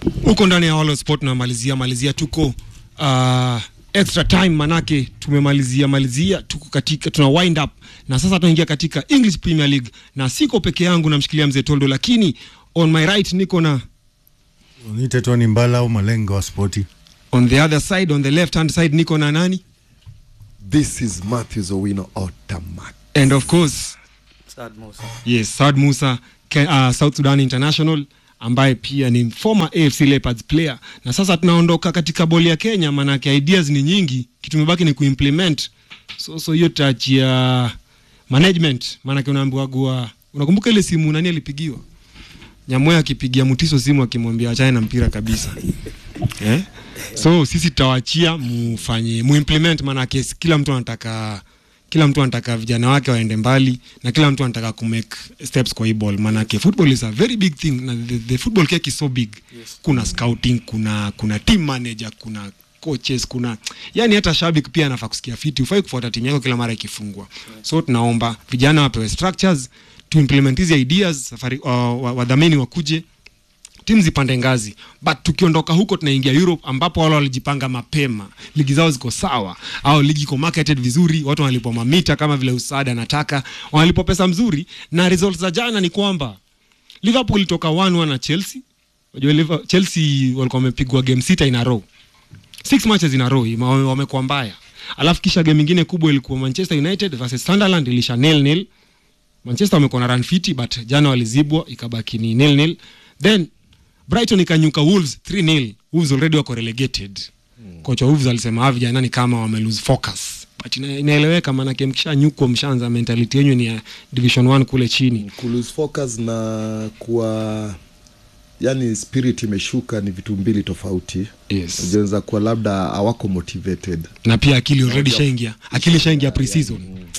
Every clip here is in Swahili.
huko ndani ya All Sport tunamalizia malizia, tuko uh, extra time, manake tumemalizia malizia, tuko katika tuna wind up na sasa tunaingia katika English Premier League, na siko peke yangu, namshikilia mzee Toldo, lakini on my right niko na Niite Tony Mbala au malengo wa spoti. on the other side, on the left hand side niko na nani, This is Matthews Owino Otamak. and of course Saad Musa. yes Saad Musa Ke, uh, South Sudan International ambaye pia ni former AFC Leopards player, na sasa tunaondoka katika boli ya Kenya, maanake ideas ni nyingi, kitu imebaki ni kuimplement. So so hiyo tachia management, maanake unaambiwa gua, unakumbuka ile simu nani alipigiwa Nyamoya akipigia Mutiso simu akimwambia achane na mpira kabisa eh? So sisi tutawachia mufanye muimplement, maanake kila mtu anataka kila mtu anataka vijana wake waende mbali na kila mtu anataka kumake steps kwa hii ball, maanake football is a very big thing na the, the football cake is so big Yes. kuna scouting, kuna kuna team manager, kuna coaches, kuna yani hata shabiki pia anafaa kusikia fiti, ufai kufuata timu yako kila mara ikifungwa. So tunaomba vijana wapewe structures to implement hizi ideas, safari uh, wa- wadhamini wakuje timu zipande ngazi, but tukiondoka huko tunaingia Europe ambapo wale walijipanga mapema, ligi zao ziko sawa, au ligi iko marketed vizuri, watu wanalipwa mamita kama vile Usada anataka, wanalipwa pesa mzuri, na results za jana ni kwamba Liverpool ilitoka 1-1 na Chelsea. Unajua Liver- Chelsea walikuwa wamepigwa game sita in a row, six matches in a row, ima- wame- wamekuwa mbaya. Alafu kisha game ingine kubwa ilikuwa Manchester United versus Sunderland, ilisha nil nil. Manchester wamekuwa na run fiti but jana walizibwa ikabaki ni nil nil. Then Brighton ikanyuka Wolves 3-0. Wolves already wako relegated. Kocha Wolves alisema hawa vijana ni kama wame lose focus. But ina, inaeleweka maanake mkishanyukwa mshaanza mentality yenu ni ya Division 1 kule chini. Kulose focus na kuwa yani spirit imeshuka ni vitu mbili tofauti. Yes. Unaweza kuwa labda hawako motivated. Na pia akili already shaingia. Akili shaingia pre-season.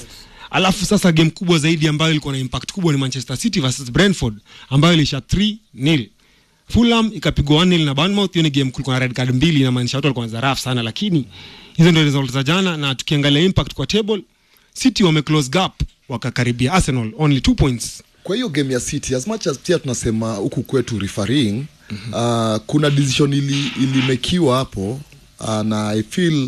Alafu sasa game kubwa zaidi ambayo ilikuwa na impact kubwa ni Manchester City versus Brentford ambayo ilisha 3-0. Fulham ikapigwa 1-0 na Bournemouth. Hiyo ni game kulikuwa na red card mbili, inamaanisha watu walikuwa wanacheza rough sana, lakini hizo ndio results za jana, na tukiangalia impact kwa table, City wame close gap wakakaribia Arsenal only 2 points. Kwa hiyo game ya City as much as pia tunasema huku kwetu refereeing uh, kuna decision ili ilimekiwa hapo uh, na I feel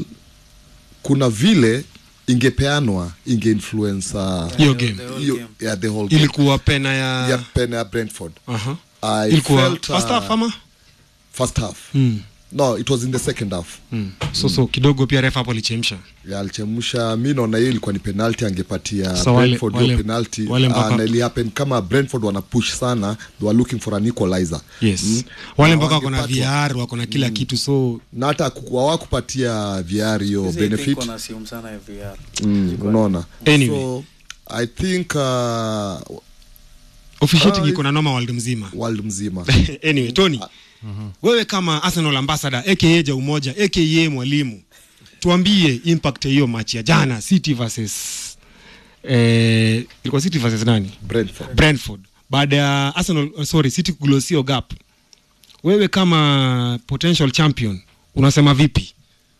kuna vile ingepeanwa inge influence uh, Hiyo The- game the whole hiyo- game. yeah, the whole game. ilikuwa pena ya ya pena ya Brentford Aha. I ilikuwa felt, first uh, half ama first half mm. no it was in the second half Mm. So so kidogo pia refa hapo alichemsha. Ya, alichemsha mi naona hiyo ilikuwa ni penalty angepatia Sasa wale- Brentford wale- hiyo penalty wale mpaka- uh, na ilihappen kama Brentford wana push sana they were looking for an equalizer Yes. Mm. Wale Na mpaka wako na wangepatwa. VR, wako na kila kitu so na hata kuku- hawakupatia VR hiyo Sisi I think benefit wanassume sana ya VR. mm, Jiko- unaona Anyway. so I think uh, officiating Ah, iko na noma world mzima. world mzima anyway tony wewe kama arsenal ambassador aka ja umoja aka mwalimu tuambie impact ya hiyo match ya jana city versus eh, ilikuwa city versus nani Brentford brentford baada ya arsenal uh, sorry city kugulosio gap wewe kama potential champion unasema vipi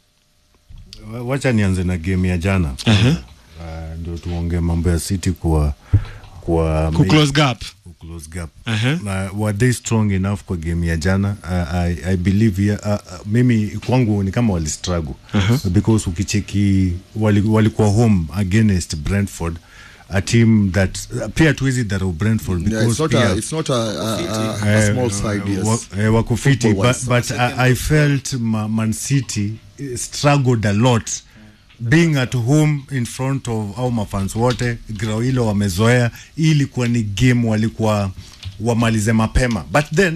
Wa- Wacha nianze na game ya jana. Aha. Uh, ndio tuongee mambo ya City kwa kwa ku close gap ku close gap. Aha. Na were they strong enough kwa game ya jana? Uh, I, I believe ya, uh, uh, mimi kwangu ni kama wali struggle because ukicheki wali- walikuwa home against Brentford a team that uh, pia tuwezi dharau Brentford yeah, because it's not pia a, it's not a, a, a, a small side yes wa- eh, wako fiti but, Football-wise. but I, I felt Ma, Man City eh, struggled a lot being at home in front of au mafans wote grao hilo wamezoea hii ilikuwa ni game walikuwa wamalize mapema but then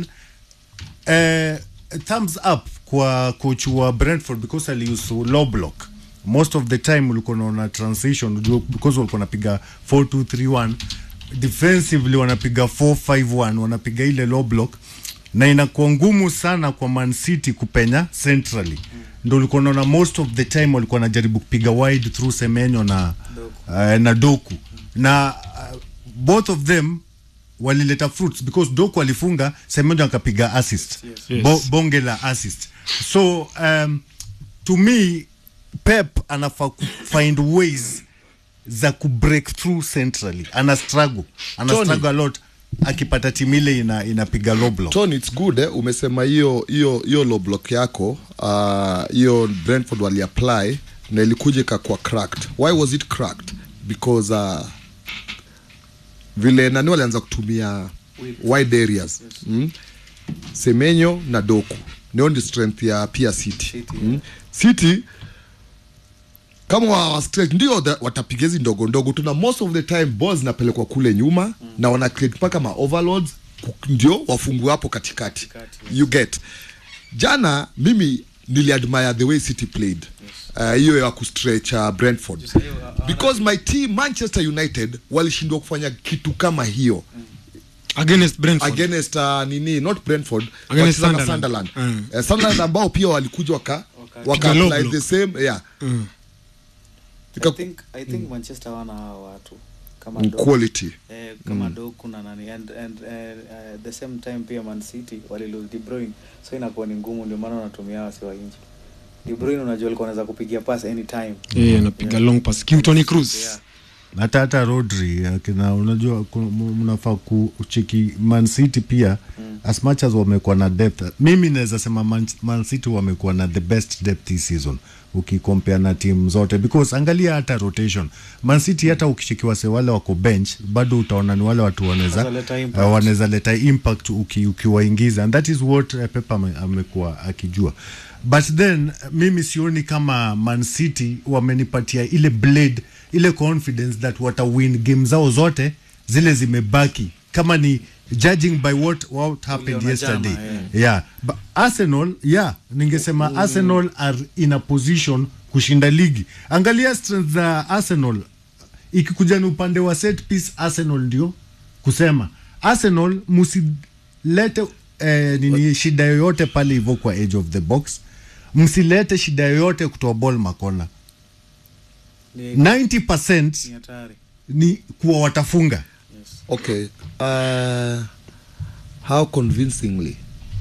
eh, thumbs up kwa coach wa Brentford because aliuse low block most of the time ulikuwa unaona transition ujua- because walikuwa wanapiga 4231 defensively wanapiga 451 wanapiga ile low block na inakuwa ngumu sana kwa Man City kupenya centrally ndo ulikuwa unaona most of the time walikuwa wanajaribu kupiga wide through Semenyo na uh, na Doku na uh, both of them walileta fruits because Doku alifunga Semenyo akapiga assist Yes. Bo, bonge la assist so um, to me Pep anafaa ku find ways za ku break through centrally ana struggle ana Tony. struggle a lot akipata timu ile ina, inapiga low block Tony, it's good eh? umesema hiyo hiyo hiyo low block yako ah, hiyo uh, brentford waliapply na ilikuja ikakuwa cracked why was it cracked because uh, vile nani walianza kutumia wide areas mm? semenyo na doku ndio ndi strength ya pia city, City, mm? city kama wa wa straight ndio the- watapiga hizi ndogo ndogo tuna most of the time balls zinapelekwa kule nyuma mm. na wana create mpaka ma overloads ku- ndio wafungue hapo katikati Katikati, you get jana mimi niliadmire the way city played Uh, hiyo ya kustretch uh, brentford Sasa hiyo, uh, uh, because my team manchester united walishindwa kufanya kitu kama hiyo against Brentford against uh, nini not brentford Against wacheza na Sunderland. sunderland Mm. uh, sunderland ambao pia walikuja waka Waka- waka Piga low apply block. the same yeah Mm. I Ika- think, I think Manchester wana hawa watu kama Mm, Doku, quality eh, kama Doku na nani and, and uh, uh, the same time pia Man City wali lose De Bruyne so inakuwa ni ngumu ndio maana wanatumia wasi wa nje De Bruyne unajua alikuwa anaweza kupigia pass anytime yeah, anapiga long pass King Tony Cruz yeah. hata hata rodri akina unajua ku- mu- mnafaa kucheki man city pia mm. as much as wamekuwa na depth mimi naweza sema man, man city wamekuwa na the best depth this season ukikompea na timu zote because angalia hata rotation man city hata ukichekiwa se wale wako bench bado utaona ni wale watu wanaweza Wanaweza leta impact. uh, wanaweza leta impact uki, ukiwaingiza and that is what uh, Pep ame- amekuwa akijua but then mimi sioni kama man city wamenipatia ile blade ile confidence that watawin game zao zote zile zimebaki kama ni judging by what, what happened Uliona yesterday jana, yeah. yeah but arsenal yeah ningesema arsenal are in a position kushinda ligi angalia strength za arsenal ikikuja ni upande wa set piece arsenal ndio kusema arsenal msilete eh, nini shida yoyote pale hivyo kwa edge of the box msilete shida yoyote kutoa ball makona ni, 90% ni hatari ni kuwa watafunga yes. okay uh, how convincingly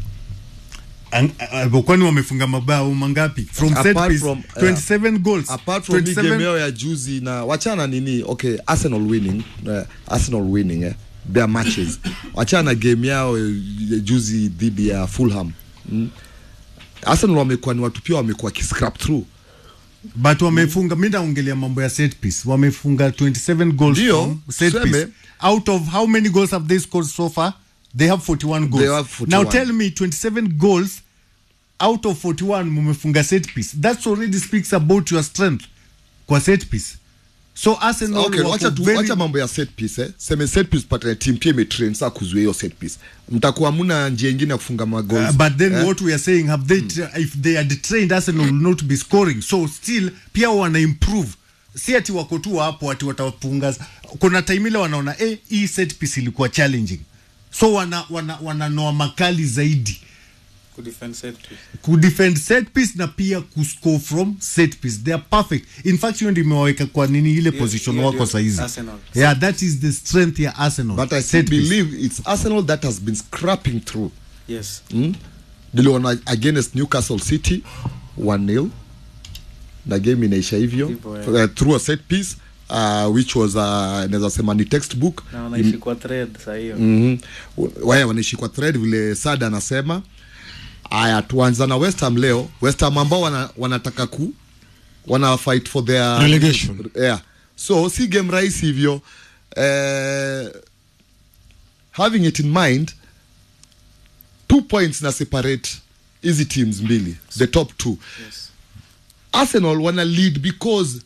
Ang- uh, kwani wamefunga mabao mangapi from set Apart piece from, 27 goals apart from hii 27 game yao ya juzi na wachana nini okay arsenal winning uh, arsenal winning eh, their matches wachana na game yao eh, ya juzi dhidi ya fulham mm. arsenal wamekuwa ni watu pia wamekuwa kiscrap through but wamefunga mi naongelea mambo ya set piece wamefunga 27 goals Ndio, from set tuseme. piece out of how many goals have they scored so far they have 41 goals They have 41. now tell me 27 goals out of 41 mumefunga set piece that already speaks about your strength kwa set piece so arsenal okay wako wacha, tu, very- wacha mambo ya set piece eh. seme set piece patane team pia imetrain saa kuzuia hiyo set piece mtakuwa muna njia ingine ya kufunga magoals Uh, but then eh? what we are saying have they tra- if they had trained Arsenal will not be scoring so still pia wana improve si ati wako tu hapo ati watapunga kuna time ile wanaona eh hii set piece ilikuwa challenging so wana wana wananoa makali zaidi kudefend set piece. kudefend set piece na pia kuscore from set piece they are perfect in fact hiyo ndio imewaweka kwa nini ile Hiyo- position hiyo wako ndio saizi Arsenal. yeah that is the strength ya Arsenal but i still Set piece. believe it's arsenal that has been scrapping through yes mm? niliona against newcastle city 1-0 na game inaisha hivyo Hivyo, uh, through a set piece uh, which was uh, naweza sema ni textbook na wanaishi kwa thread saa hiyo mm -hmm. wanaishi kwa thread vile sada anasema aya tuanza na west ham leo west ham ambao wana, wanataka ku wana fight for their Relegation. yeah. so si game rahisi hivyo eh, having it in mind two points na separate hizi teams mbili the top two yes arsenal wana lead because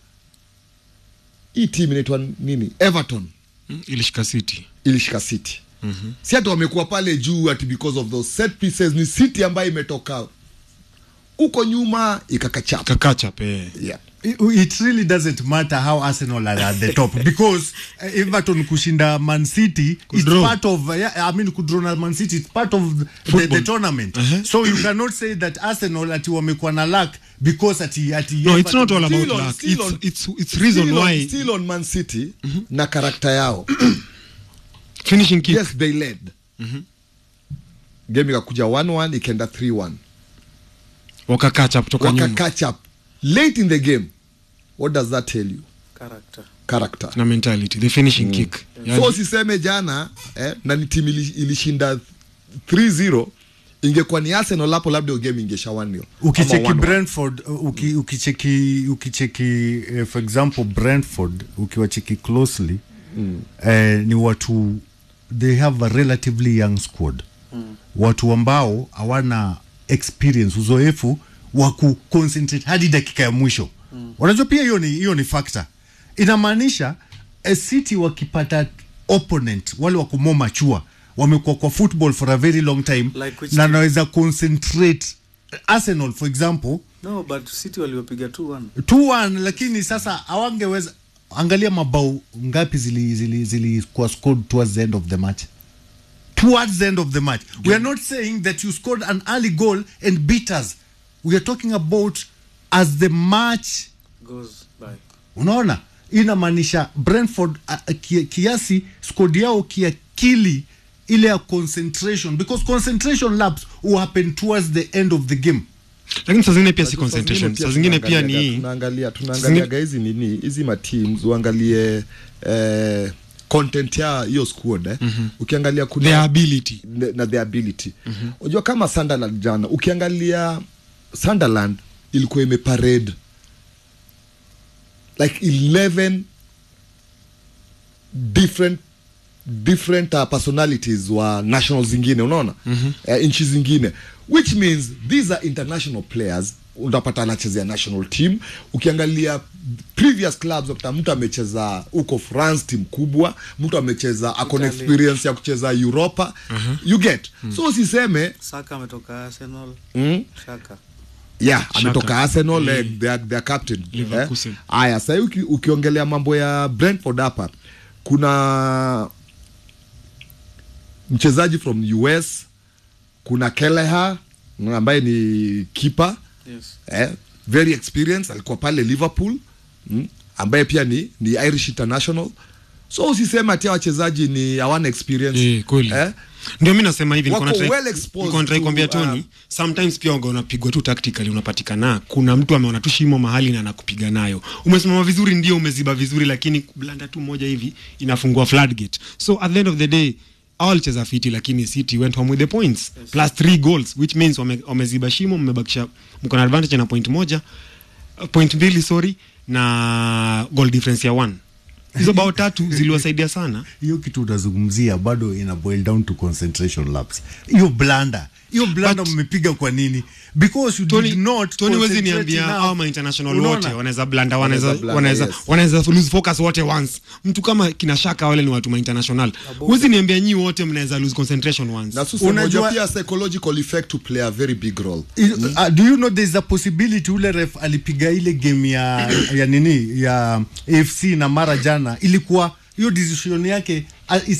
hii team inaitwa nini everton Mm, ilishika city ilishika city mm-hmm. si hata wamekuwa pale juu ati because of those set pieces ni city ambayo imetoka huko nyuma ikakachapa kakacha pe yeah. it it really doesn't matter how Arsenal are at the top because uh, Everton kushinda Man City it's Kudraw. part of uh, yeah, I mean kudraw na Man City it's part of the, the, Football. the tournament Uh-huh. so you cannot say that Arsenal ati wamekuwa na luck because ati ati no it's not all about Still on- luck still it's, on- it's, it's reason still, why on, still on man city mm-hmm. na karakta yao finishing kick yes they led mm-hmm. game ikakuja 1-1 ikaenda 3-1 wakakacha kutoka nyuma waka catch up late in the game what does that tell you character character na mentality the finishing kick so usiseme jana eh, na ni timu ili- ilishinda 3-0 ingekuwa ni arsenal hapo labda hiyo game ingesha 1-0 ukicheki Ama 1-1. brentford uh, uki, ukicheki ukicheki uh, for example brentford ukiwacheki closely mm. uh, ni watu they have a relatively young squad mm. watu ambao hawana experience uzoefu wa kuconcentrate hadi dakika ya mwisho mm. unajua pia hiyo ni hiyo ni factor inamaanisha a city wakipata opponent wale wako more mature wamekuwa kwa football for a very long time Like which na team? naweza concentrate arsenal for example no but city waliopiga 2-1 2-1 lakini sasa hawangeweza angalia mabao ngapi zili zili zilikuwa scored towards the end of the match towards the end of the match we are not saying that you scored an early goal and beat us we are talking about as the match goes by unaona inamaanisha brentford uh, ki, kiasi skod yao kiakili ile ya concentration because concentration laps will happen towards the end of the game lakini saa zingine pia si Unajua saa zingine concentration pia saa zingine pia tunaangaliaga- ni tunaangalia zingine- tunaangaliaga hizi nini hizi mateams uangalie eh, content ya hiyo squad eh. ukiangalia kuna their ability ne- na the ability unajua kama sunderland jana ukiangalia sunderland ilikuwa imeparade like 11 different different uh, personalities wa national zingine unaona mm-hmm. uh, nchi zingine which means these are international players utapata anachezea national team ukiangalia previous clubs utakuta mtu amecheza huko france team kubwa mtu amecheza akona Italy. experience ya kucheza europa you get so usiseme saka ametoka arsenal mm, shaka yeah Shaka. ametoka arsenal Mm. eh, their, their captain Leverkusen. Eh? aya sahii uki, ukiongelea mambo ya brentford hapa kuna mchezaji from us kuna keleha ambaye ni kipa yes eh, very experienced alikuwa pale liverpool mm, ambaye pia ni, ni irish international so usiseme ati hawa wachezaji ni hawana experience Eh, kweli eh? ndio mi nasema hivi Wako nilikuwa natry- well exposed nilikuwa natry to, kuambia Tony um, sometimes pia uga unapigwa tu tactically unapatikana kuna mtu ameona tu shimo mahali na anakupiga nayo umesimama vizuri ndio umeziba vizuri lakini blanda tu moja hivi inafungua floodgate so at the end of the day all cheza fiti lakini city went home with the points plus three goals which means wame- wameziba shimo mmebakisha mko na advantage na point moja uh, point mbili sorry na goal difference ya one hizo bao tatu ziliwasaidia sana hiyo kitu unazungumzia bado ina boil down to concentration laps hiyo blanda hiyo blanda But- mmepiga kwa nini because you Tony, did not Tony wezi concentrate niambia enough. au ma international Unaona? wote wanaweza blanda wanaweza Wanaweza blanda, wanaweza yes. wanaweza lose focus wote once mtu kama kina shaka wale ni watu ma international wezi niambia nyi wote mnaweza lose concentration once na sasa Unajua- unajua pia psychological effect to play a very big role Is- uh, do you know there's a possibility ule ref alipiga ile game ya ya nini ya AFC na mara jana ilikuwa hiyo decision yake uh,